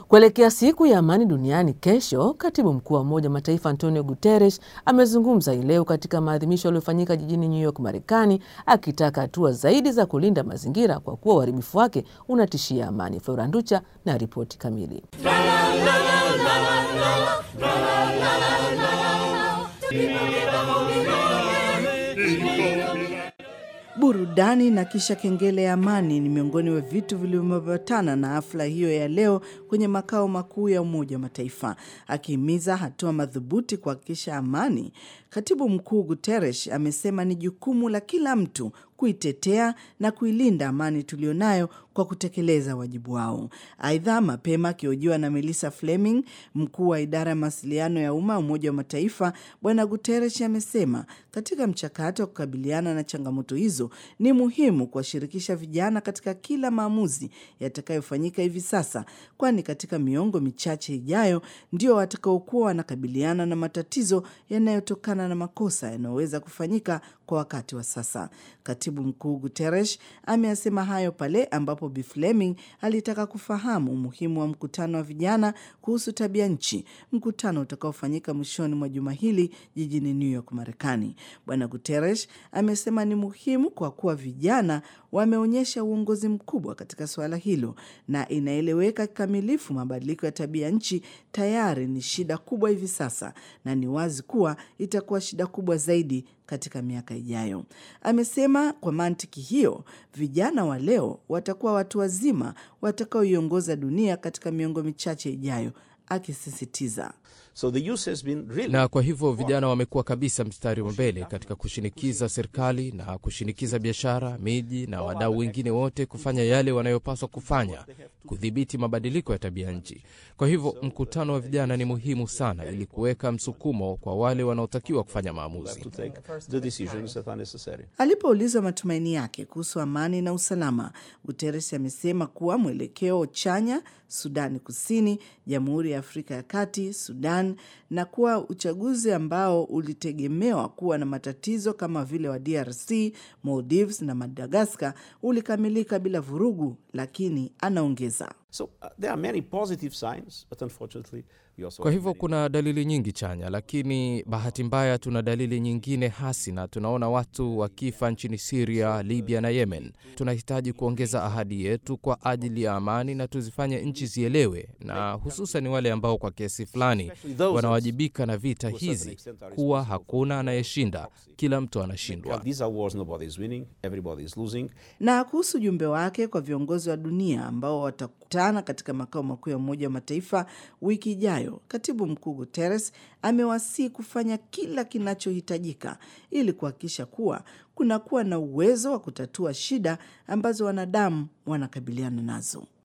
Kuelekea siku ya amani duniani kesho, katibu mkuu wa Umoja wa Mataifa Antonio Guterres amezungumza hii leo katika maadhimisho yaliyofanyika jijini New York, Marekani, akitaka hatua zaidi za kulinda mazingira kwa kuwa uharibifu wake unatishia amani. Flora Nducha na ripoti kamili. Burudani na kisha kengele ya amani ni miongoni mwa vitu vilivyoambatana na hafla hiyo ya leo kwenye makao makuu ya Umoja wa Mataifa, akihimiza hatua madhubuti kuhakikisha amani. Katibu mkuu Guterres amesema ni jukumu la kila mtu kuitetea na kuilinda amani tulionayo kwa kutekeleza wajibu wao. Aidha, mapema akiojiwa na Melissa Fleming, mkuu wa idara ya mawasiliano ya umma Umoja wa Mataifa, Bwana Guterres amesema katika mchakato wa kukabiliana na changamoto hizo ni muhimu kuwashirikisha vijana katika kila maamuzi yatakayofanyika hivi sasa, kwani katika miongo michache ijayo ndio watakaokuwa wanakabiliana na matatizo yanayotokana na makosa yanayoweza kufanyika kwa wakati wa sasa. Katibu mkuu Guterres ameyasema hayo pale ambapo Bi Fleming alitaka kufahamu umuhimu wa mkutano wa vijana kuhusu tabia nchi, mkutano utakaofanyika mwishoni mwa juma hili jijini New York, Marekani. Bwana Guterres amesema ni muhimu kwa kuwa vijana wameonyesha uongozi mkubwa katika suala hilo, na inaeleweka kikamilifu mabadiliko ya tabia nchi tayari ni shida kubwa hivi sasa, na ni wazi kuwa itakuwa shida kubwa zaidi katika miaka ijayo. Amesema kwa mantiki hiyo, vijana wa leo watakuwa watu wazima watakaoiongoza dunia katika miongo michache ijayo, akisisitiza So the youth has been really... na kwa hivyo vijana wamekuwa kabisa mstari wa mbele katika kushinikiza serikali na kushinikiza biashara, miji na wadau wengine wote kufanya yale wanayopaswa kufanya kudhibiti mabadiliko ya tabia nchi. Kwa hivyo mkutano wa vijana ni muhimu sana ili kuweka msukumo kwa wale wanaotakiwa kufanya maamuzi. Alipoulizwa matumaini yake kuhusu amani na usalama, Guterres amesema kuwa mwelekeo chanya Sudani Kusini, Jamhuri ya Afrika ya Kati, Sudan na kuwa uchaguzi ambao ulitegemewa kuwa na matatizo kama vile wa DRC, Maldives na Madagaskar ulikamilika bila vurugu, lakini anaongeza So, uh, there are many positive signs, but unfortunately we also Kwa hivyo kuna dalili nyingi chanya, lakini bahati mbaya tuna dalili nyingine hasi, na tunaona watu wakifa nchini Siria, Libya na Yemen. Tunahitaji kuongeza ahadi yetu kwa ajili ya amani na tuzifanye nchi zielewe, na hususan wale ambao kwa kiasi fulani wanawajibika na vita hizi, kuwa hakuna anayeshinda, kila mtu anashindwa. These are wars nobody is winning, everybody is losing. na kuhusu ujumbe wake kwa viongozi wa dunia ambao watakutana katika makao makuu ya Umoja wa Mataifa wiki ijayo, katibu mkuu Guterres amewasihi kufanya kila kinachohitajika ili kuhakikisha kuwa kunakuwa na uwezo wa kutatua shida ambazo wanadamu wanakabiliana nazo.